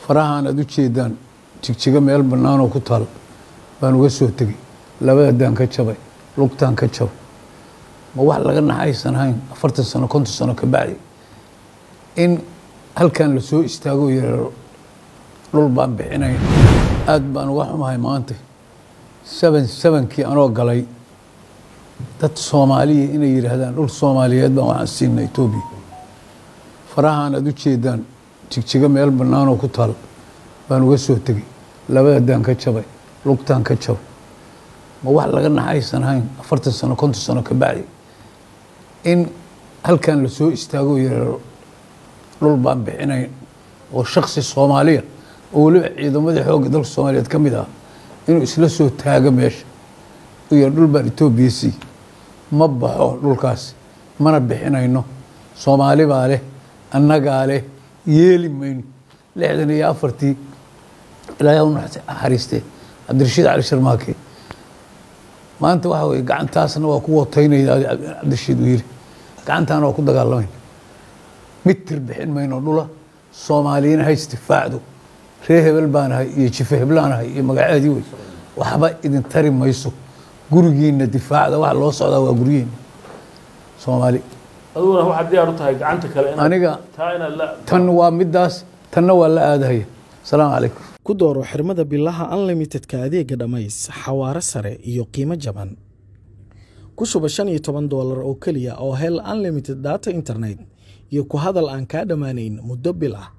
farahaan aad u jeedaan jigjigo meel bannaanoo ku taal baan uga soo tegey labadadaan ka jabay lugtaan ka jabay ma wax laga naxaysan hayn afartan sano konton sano ka bacdi in halkan la soo istaago yareero dhul baan bixinay aad baan uga xumahay maanta seven sevenkii anoo galay dad soomaaliya inay yidhaahdaan dhul soomaaliyeed baan waxaan siinay etoobiya farahaan aad u jeedaan jigjigo meel bannaanoo ku taal baan uga soo tegey labadadaan ka jabay lugtaan ka jabay ma wax laga naxaysan hayn afartan sano konton sano ka bacdi in halkan la soo istaago yareero dhul baan bixinay oo shaksi soomaaliya oo weliba ciidamadii xoogga dalka soomaaliyeed ka mid ah inuu isla soo taago meesha u yar dhul baan etoobiya sii ma baxo dhulkaas mana bixinayno soomaali baa leh annagaa leh yeeli mayno lixdan iyo afartii ilaahay u naxariistee cabdirashiid cali sharmaake maanta waxa weye gacantaasna waa ku wataynaya cabdirashiid uu yiri gacantaana waa ku dagaalamayna mitir bixin mayno dhula soomaaliyina ha istifaacdo ree hebel baanahay iyo jife heblaanahay iyo magaceedii wey waxba idin tari mayso gurigiina difaacda waxa loo socdaa waa guryihiina soomaali aduguna waxaad diyaar u tahay gacanta kale inaad- aniga taa inaad la tan waa midaas tanna waa la aadahaya asalaamu calaykum ku dooro xirmada bilaha unlimitedka adeega dhammays xawaare sare iyo qiimo jaban ku shuba shan iyo toban doolar oo keliya oo hel unlimited data internet iyo ku hadal aan kaa dhammaanayn muddo bil ah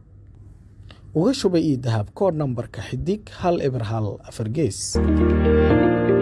uga shuba ii dahab koodh nambarka xidig hal eber hal afar gees